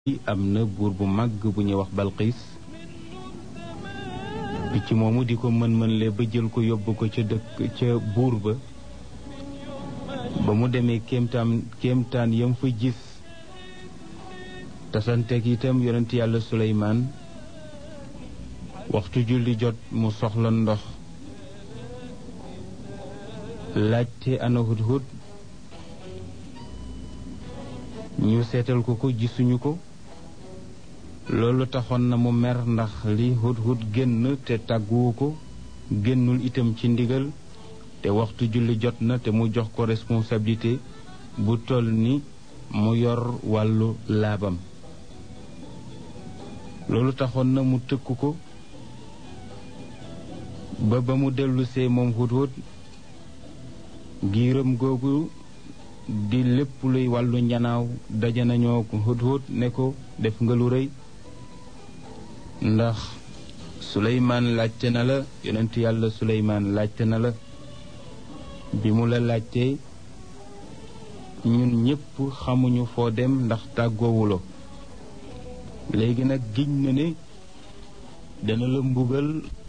am na buur bu màgg bu ñuy wax balqiis picc moomu di ko mën-mën le ba jël ko yóbbu ko ca dëkk ca buur ba ba mu demee kéemtaan kéemtaan yam fa gis tasanteeg itam yonent yàlla suleymaan waxtu julli jot mu soxla ndox laajte ana hudhud ñu seetal ko ko gisuñu ko loolu taxoon na mu mer ndax li hudhud génn te tàgguwu ko génnul itam ci ndigal te waxtu julli jot na te mu jox ko responsabilité bu toll ni mu yor wàllu laabam loolu taxoon na mu tëkk ko ba ba mu dellusee moom hudhud giiram googu di lépp luy wàllu njanaaw daje nañoo ko hudhud ne ko def nga lu rëy ndax suleymaan laajte na la yonent yàlla suleymaan laajte na la bi mu la laajtee ñun ñépp xamuñu foo dem ndax tàggoowuloo léegi nag giñ na ne dana la mbugal